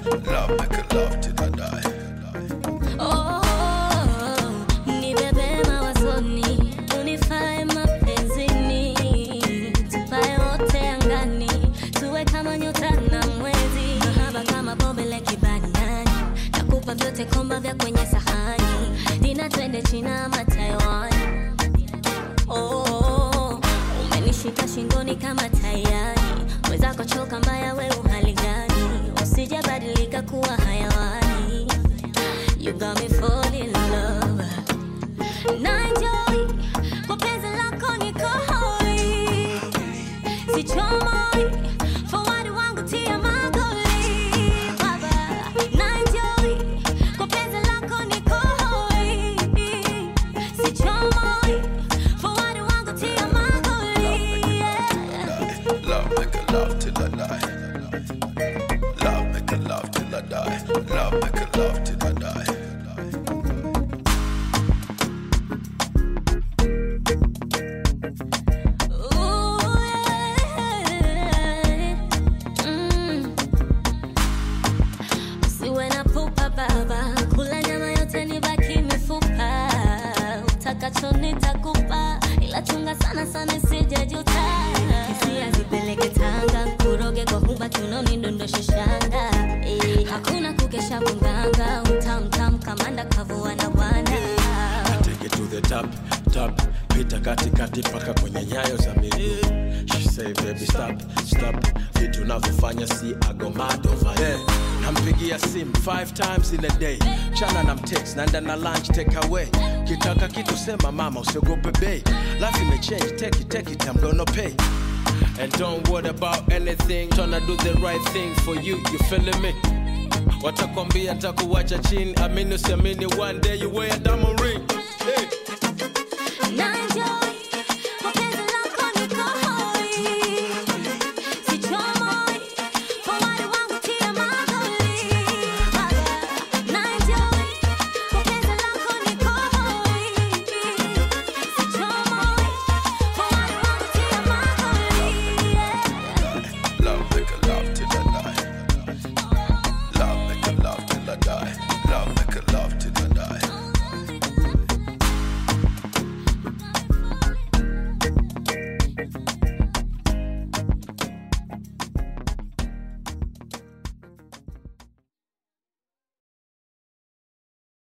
Love make a love till I die. Oh, nibebe mawazoni, unifae mapenzini, tupae wote angani, tuwe kama nyota na mwezi, mahaba kama bombe la kibaniani, nakupa vyote komba vya kwenye sahani, dina twende China ama Taiwan. Oh, umenishika shingoni kama tayari, mwenzako choka mbaya, we uhali gani? Usijabadilika kuwa hayawani. You got me falling in love. Na enjoy kwa penzi lako niko hoi, sichomoi forward wangu tia magoli baba. Na enjoy kwa penzi lako niko hoi, sichomoi forward wangu tia magoli yeah. Love make a love till I die. Love make a love till I die. Love make a love till I die. Ooh, yeah. Mm. Usiwe na pupa baba, kula nyama yote nibaki mifupa. Utakacho nitakupa, ila chunga sana sana isijejuta. Hisia zipeleke Tanga, kuroge kwa huba kiunoni ndondoshe shanga. Eh, hakuna kukesha kunganga, utamtam kamanda kavua na bwana. Take it to the top, top pita katikati paka kwenye nyayo za miguu She say baby stop, stop vitu navyofanya si agomado yeah. nampigia simu five times in a day chana na mtext naenda na lunch take away kitaka kitu sema mama usiogope bei life imechange take it, take it, I'm gonna pay And don't worry about anything Tryna do the right thing for you, you feeling me? Watakwambia takuwacha chini Amini usiamini one day you wear a diamond ring